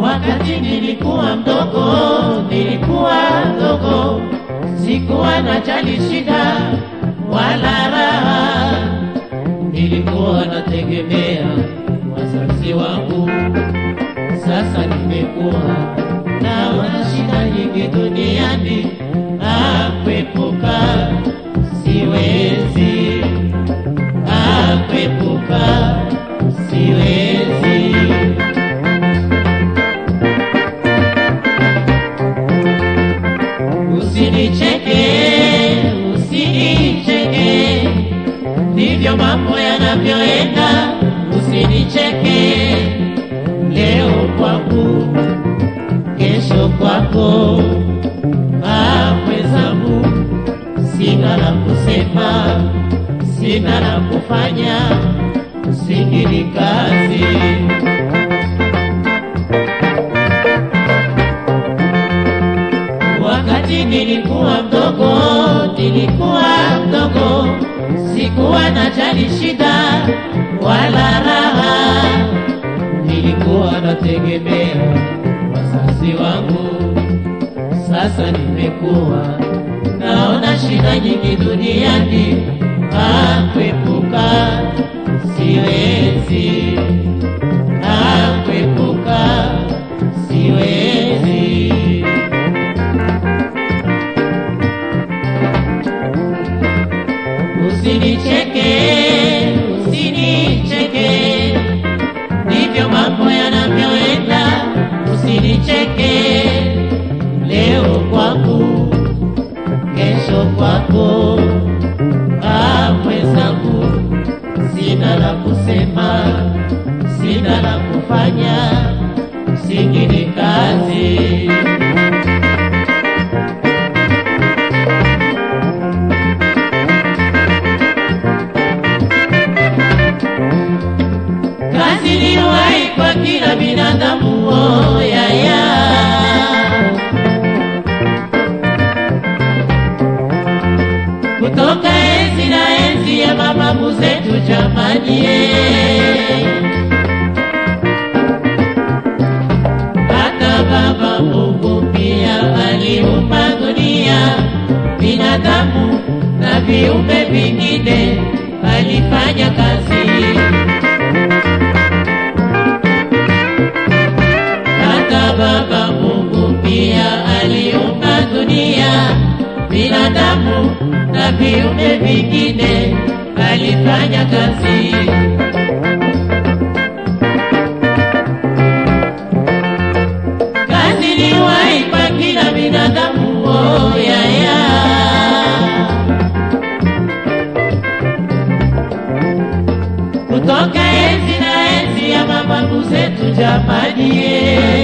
Wakati nilikuwa mdogo, nilikuwa mdogo, sikuwa najali shida wala raha, nilikuwa nategemea wazazi wangu. Sasa nimekuwa naona shida nyingi duniani, akwepuka siwezi, akwepuka siwezi. Usinicheke, usinicheke, ndivyo mambo yanavyoenda. Usinicheke, leo kwangu, kesho kwako. Ah, mwenzangu, sina la kusema, sina la kufanya, usingili kazi. Wakati nilikuwa mdogo, nilikuwa mdogo, sikuwa najali shida wala raha, nilikuwa nategemea wazazi wangu. Sasa nimekuwa naona shida nyingi duniani, akwepuka siwezi, akwepuka siwezi. Usinicheke, usinicheke, ndivyo mambo yanavyoenda. Usinicheke, leo kwangu, kesho kwako. Ah, mwenzangu, sina la kusema, sina la kufanya, singine kazi. kazi ni uhai kwa kila binadamu oh, ya, ya. kutoka enzi na enzi ya mababu zetu jamani eh. hata baba Mungu pia aliumba dunia binadamu na viumbe vingine alifanya kazi hata Baba Mungu pia aliumba dunia, binadamu na viumbe vingine, alifanya kazi. Kazi ni uhai kwa kila binadamu, oh, ya, ya. kutoka enzi na enzi ya mababu zetu jamani, eh.